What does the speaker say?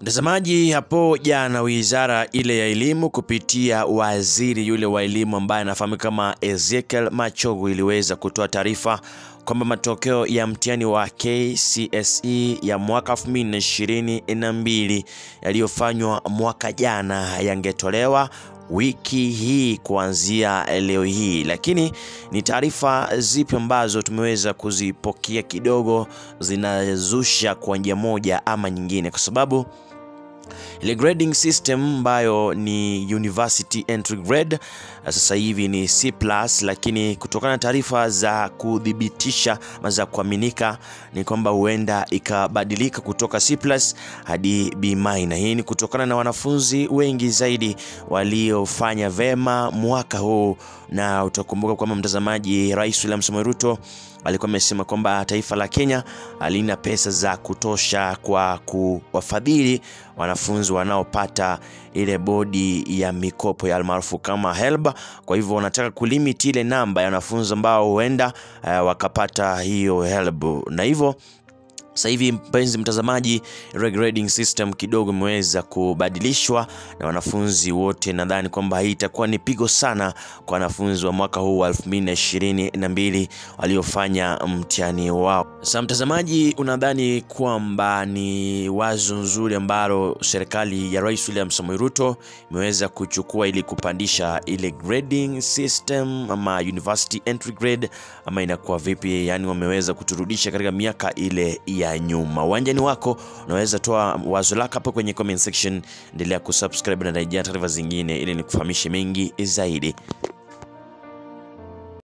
Mtazamaji, hapo jana wizara ile ya elimu kupitia waziri yule wa elimu ambaye anafahamika kama Ezekiel Machogu iliweza kutoa taarifa kwamba matokeo ya mtihani wa KCSE ya mwaka 2022 yaliyofanywa mwaka jana yangetolewa wiki hii kuanzia leo hii, lakini ni taarifa zipi ambazo tumeweza kuzipokea kidogo zinazusha kwa njia moja ama nyingine, kwa sababu ile grading system ambayo ni university entry grade sasa hivi ni C+, lakini kutokana na taarifa za kudhibitisha ama za kuaminika ni kwamba huenda ikabadilika kutoka C+ hadi B-. Hii ni kutokana na wanafunzi wengi zaidi waliofanya vema mwaka huu, na utakumbuka kwamba mtazamaji, Rais William Samoei Ruto alikuwa amesema kwamba taifa la Kenya halina pesa za kutosha kwa kuwafadhili wanafunzi wanaopata ile bodi ya mikopo ya almaarufu kama HELB. Kwa hivyo wanataka kulimit ile namba ya wanafunzi ambao huenda uh, wakapata hiyo HELB na hivyo sasa hivi mpenzi mtazamaji, grading system kidogo imeweza kubadilishwa na wanafunzi wote. Nadhani kwamba hii itakuwa ni pigo sana kwa wanafunzi wa mwaka huu wa 2022 waliofanya mtihani wao. Sasa mtazamaji, unadhani kwamba ni wazo nzuri ambalo serikali ya Rais William Samoei Ruto imeweza kuchukua ili kupandisha ile grading system ama university entry grade, ama inakuwa vipi? Yani wameweza kuturudisha katika miaka ile ya nyuma. Uwanjani wako, unaweza toa wazo lako hapo kwenye comment section. Endelea kusubscribe na rejea taarifa zingine ili nikufahamishe mengi zaidi.